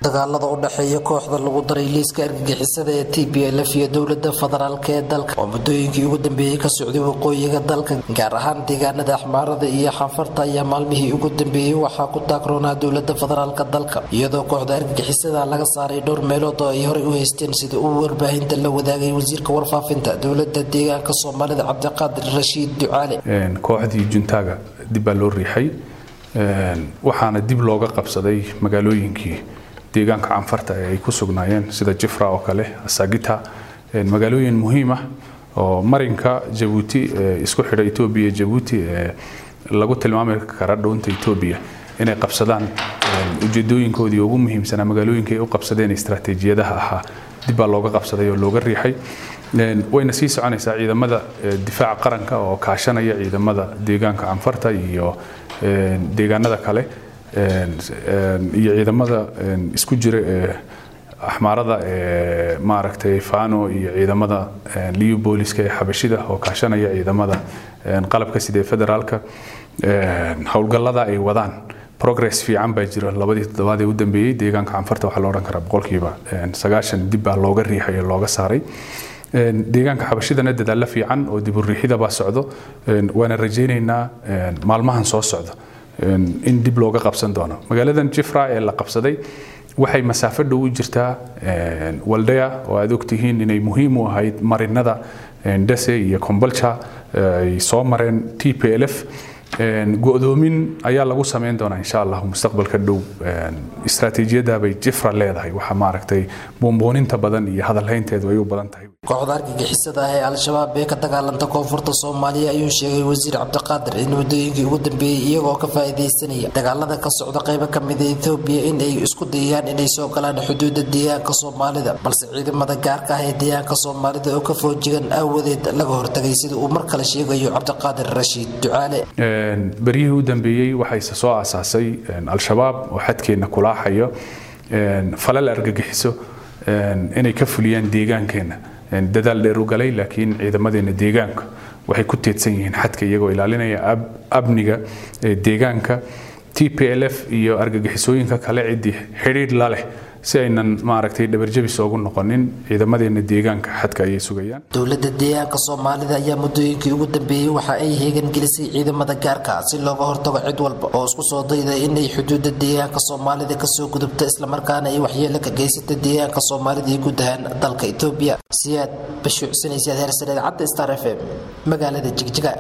dagaalada u dhexeeya kooxda lagu daray liiska argagixisada ee t b lf iyo dowlada federaalk ee dalka oo muddooyinkii ugu dambeeyey ka socday waqooyiga dalka gaar ahaan deegaanada axmaarada iyo xanfarta ayaa maalmihii ugu dambeeyey waxaa ku taagroonaa dowlada federaalk dalka iyadoo kooxda argagixisada laga saaray dhowr meelood oo ay horey u haysteen sida uu warbaahinta la wadaagay wasiirka warfaafinta dowlada deegaanka soomaalida cabdiqaadir rashiid ducaale kooxdii juntaaga dib baa loo riixay waxaana dib looga qabsaday magaalooyinkii deegaanka canfarta ee ay ku sugnaayeen sida jifra oo kale asagita magaalooyin muhiim ah oo marinka jabuuti isku xidha etoobiya jabuuti ee lagu tilmaami kara dhownta etoobiya inay qabsadaan ujeedooyinkoodii ugu muhiimsanaa magaalooyinka ay u qabsadeen istaraatiijiyadaha ahaa dib baa looga qabsaday oo looga riixay wayna sii soconaysaa ciidamada difaaca qaranka oo kaashanaya ciidamada deegaanka canfarta iyo deegaanada kale iyo ciidamada isku jira ee axmaarada ee maaragtay fano iyo ciidamada liu booliska ee xabashida oo kaashanaya ciidamada qalabka sidee federaalka howlgallada ay wadaan progress fiican baa jira labadii toddobaad ee u dambeeyey deegaanka canfarta waxaa la odhan karaa boqolkiiba sagaashan dib baa looga riixay oo looga saaray deegaanka xabashidana dadaalla fiican oo diburiixida baa socdo waana rajaynaynaa maalmahan soo socda in dib looga qabsan doono magaaladan jifra ee la qabsaday waxay masaafo dhow u jirtaa waldaya oo aad ogtihiin inay muhiim u ahayd marinada dase iyo kombolja ay soo mareen t p l f go-doomin ayaa lagu samayn doonaa insha allah mustaqbalka dhow istaraatiijiyada bay jifra leedahay waxa maaragtay buunbuuninta badan iyo hadalhaynteedu ay u badan tahay kooxda argagixisada ah ee al-shabaab ee ka dagaalanta koonfurta soomaaliya ayuu sheegay wasiir cabdiqaadir in muddooyinkii ugu dambeeyey iyagoo ka faa'iidaysanaya dagaalada ka socda qaybo ka mida etoobiya in ay isku dayayaan inay soo galaan xuduudda deegaanka soomaalida balse ciidamada gaarka ah ee deegaanka soomaalida oo ka foojigan aawadeed laga hortagay sida uu mar kale sheegayo cabdiqaadir rashiid ducaale beryihii u dambeeyey waxayse soo aasaasay al-shabaab oo xadkeenna kulaaxayo falal argagixiso inay ka fuliyaan deegaankeenna dadaal dheer u galay laakiin ciidamadeena deegaanka waxay ku teedsan yihiin xadka iyagoo ilaalinaya amniga deegaanka t p l f iyo argagixisooyinka kale ciddii xidhiidh la leh si aynan maaragtay dhabarjabis oogu noqonin ciidamadeena deegaanka xadka ayay sugayaan dowlada deegaanka soomaalida ayaa muddooyinkii ugu dambeeyey waxa ay heegan gelisay ciidamada gaarka si looga hortago cid walba oo isku soo dayda inay xuduuda deegaanka soomaalida kasoo gudubto islamarkaana ay waxyeelo ka geysata deegaanka soomaalida iyo guud ahaan dalka etoobiya siyaad bashuucsanaysaad heersaneed cadda star f m magaalada jigjiga